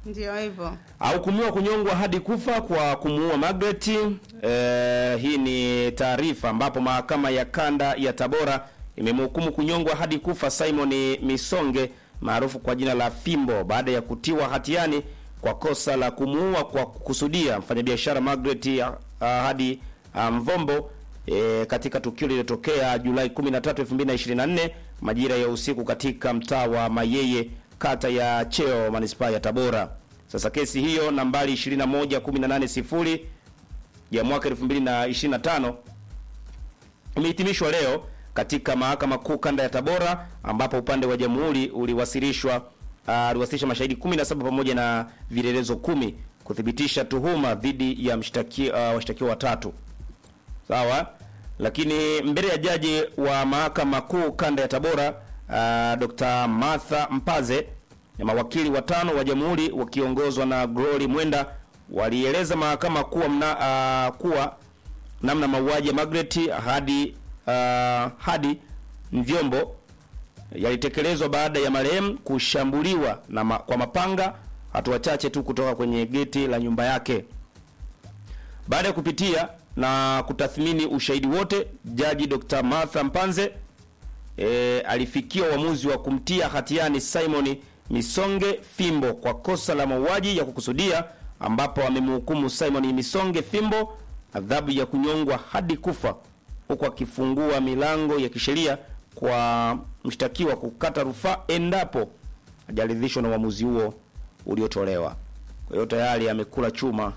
Ndio hivyo. ahukumiwa kunyongwa hadi kufa kwa kumuua Margaret. Eh, hii ni taarifa ambapo mahakama ya kanda ya Tabora imemhukumu kunyongwa hadi kufa Simon Misonge maarufu kwa jina la Fimbo baada ya kutiwa hatiani kwa kosa la kumuua kwa kukusudia mfanyabiashara Margaret uh, hadi uh, Mvombo e, katika tukio lililotokea Julai 13, 2024 majira ya usiku katika mtaa wa Mayeye kata ya Cheo manispaa ya Tabora. Sasa kesi hiyo nambari 21180 ya mwaka 2025 imehitimishwa leo katika mahakama kuu kanda ya Tabora ambapo upande wa jamhuri uliwasilishwa uh, uliwasilisha mashahidi 17 pamoja na vielelezo kumi kuthibitisha tuhuma dhidi ya mshtaki uh, washtakiwa watatu. Sawa? Lakini mbele ya jaji wa mahakama kuu kanda ya Tabora uh, Dr. Martha Mpaze na mawakili watano wa jamhuri wakiongozwa na Glory Mwenda walieleza mahakama kuwa mna, uh, kuwa namna mauaji ya Margaret hadi uh, hadi Mvyombo yalitekelezwa baada ya marehemu kushambuliwa na ma, kwa mapanga hatua chache tu kutoka kwenye geti la nyumba yake. Baada ya kupitia na kutathmini ushahidi wote, jaji Dr. Martha Mpanze e, alifikia uamuzi wa kumtia hatiani Simon Misonge Fimbo kwa kosa la mauaji ya kukusudia, ambapo amemhukumu Simon Misonge Fimbo adhabu ya kunyongwa hadi kufa, huku akifungua milango ya kisheria kwa mshtakiwa kukata rufaa endapo hajaridhishwa na uamuzi huo uliotolewa. Kwa hiyo tayari amekula chuma,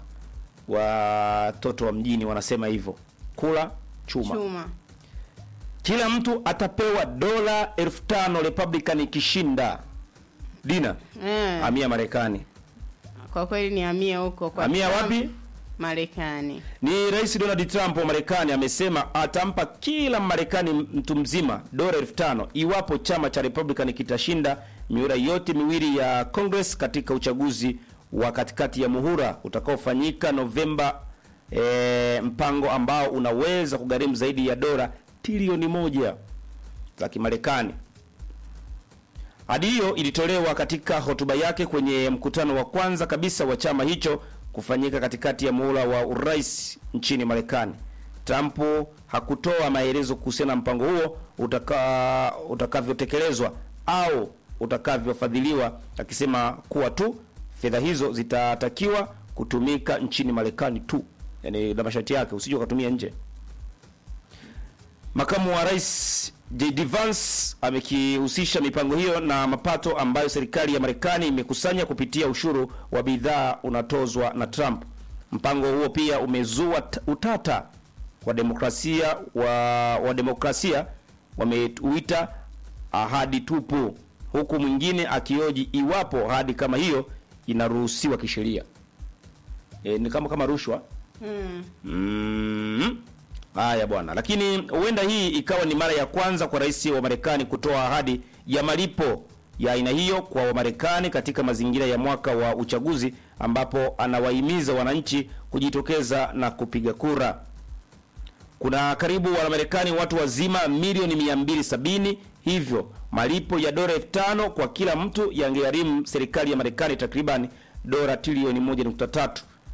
watoto wa mjini wanasema hivyo, kula chuma. Chuma. Kila mtu atapewa dola elfu tano Republican ikishinda. Dina Eh, amia Marekani. kwa kweli ni amia huko kwa Amia Trump, wapi? Marekani. Ni Rais Donald Trump wa Marekani amesema atampa kila Marekani mtu mzima dola elfu tano iwapo chama cha Republican kitashinda mihula yote miwili ya Congress katika uchaguzi wa katikati ya muhula utakaofanyika Novemba, e, mpango ambao unaweza kugharimu zaidi ya dola trilioni moja za Kimarekani. Ahadi hiyo ilitolewa katika hotuba yake kwenye mkutano wa kwanza kabisa wa chama hicho kufanyika katikati ya muhula wa urais nchini Marekani. Trump hakutoa maelezo kuhusiana na mpango huo utaka, utakavyotekelezwa au utakavyofadhiliwa, akisema kuwa tu fedha hizo zitatakiwa kutumika nchini Marekani tu, yaani na masharti yake, usije ukatumia nje. Makamu wa Rais JD Vance amekihusisha mipango hiyo na mapato ambayo serikali ya Marekani imekusanya kupitia ushuru wa bidhaa unatozwa na Trump. Mpango huo pia umezua t- utata wa demokrasia wa, wa demokrasia wameuita ahadi tupu, huku mwingine akioji iwapo ahadi kama hiyo inaruhusiwa kisheria. E, ni kama kama rushwa Mm. Mm. Haya bwana, lakini huenda hii ikawa ni mara ya kwanza kwa rais wa Marekani kutoa ahadi ya malipo ya aina hiyo kwa Wamarekani katika mazingira ya mwaka wa uchaguzi ambapo anawahimiza wananchi kujitokeza na kupiga kura. Kuna karibu Wamarekani watu wazima milioni 270, hivyo malipo ya dola elfu tano kwa kila mtu yangegharimu serikali ya Marekani takriban dola trilioni 1.3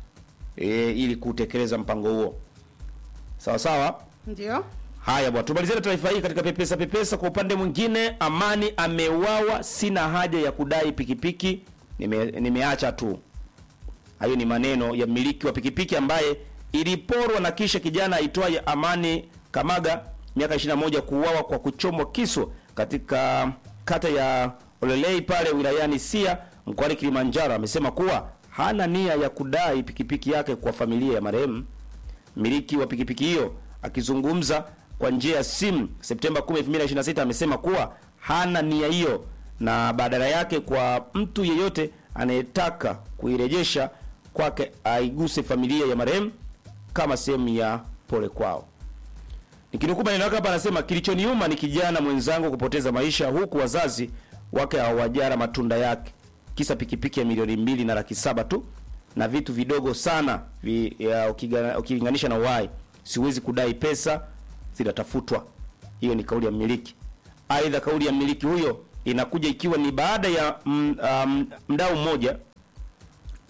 e, ili kutekeleza mpango huo. Sawa sawa. Ndio. Haya bwana, tumalizie taarifa hii katika pepesa pepesa. Kwa upande mwingine, Amani ameuawa, sina haja ya kudai pikipiki, nime, nimeacha tu. Hayo ni maneno ya mmiliki wa pikipiki ambaye iliporwa na kisha kijana aitwaye Amani Kamaga miaka 21 kuuawa kwa kuchomwa kisu katika kata ya Olelei pale wilayani Sia mkoani Kilimanjaro. Amesema kuwa hana nia ya kudai pikipiki yake kwa familia ya marehemu. Mmiliki wa pikipiki hiyo akizungumza kwa njia ya simu Septemba 10, 2026 amesema kuwa hana nia hiyo na badala yake kwa mtu yeyote anayetaka kuirejesha kwake aiguse familia ya marehemu kama sehemu ya pole kwao. Nikinukuu maneno yake hapa, anasema kilichoniuma ni kijana mwenzangu kupoteza maisha huku wazazi wake hawajara matunda yake, kisa pikipiki ya milioni mbili na laki saba tu na vitu vidogo sana vi, ya, ukiga- ukilinganisha na uhai. Siwezi kudai pesa, zinatafutwa. Hiyo ni kauli ya mmiliki. Aidha, kauli ya mmiliki huyo inakuja ikiwa ni baada ya mm, um, mdau mmoja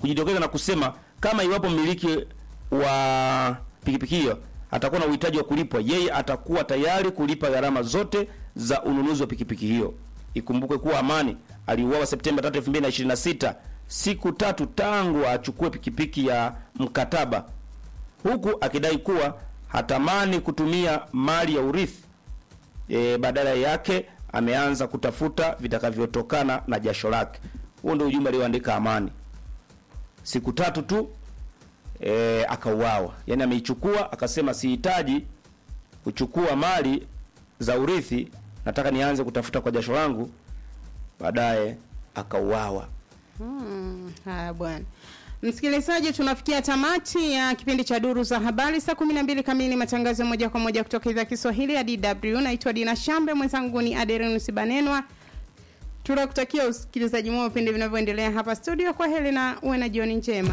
kujitokeza na kusema kama iwapo mmiliki wa pikipiki hiyo atakuwa na uhitaji wa kulipwa, yeye atakuwa tayari kulipa gharama zote za ununuzi wa pikipiki hiyo. Ikumbuke kuwa Amani aliuawa Septemba 3, 2026, siku tatu tangu achukue pikipiki ya mkataba, huku akidai kuwa hatamani kutumia mali ya urithi e, badala yake ameanza kutafuta vitakavyotokana na jasho lake. Huo ndio ujumbe alioandika Amani. Siku tatu tu e, akauawa. Yaani ameichukua akasema, sihitaji kuchukua mali za urithi, nataka nianze kutafuta kwa jasho langu. Baadaye akauawa. Hmm, haya bwana. Msikilizaji, tunafikia tamati ya kipindi cha Duru za Habari saa 12 kamili, matangazo ya moja kwa moja kutoka idhaa ya Kiswahili ya DW. Naitwa Dina Shambe, mwenzangu ni Aderinus Banenwa. Tunakutakia usikilizaji mwema vipindi vinavyoendelea hapa studio. Kwa heri na uwe na jioni njema.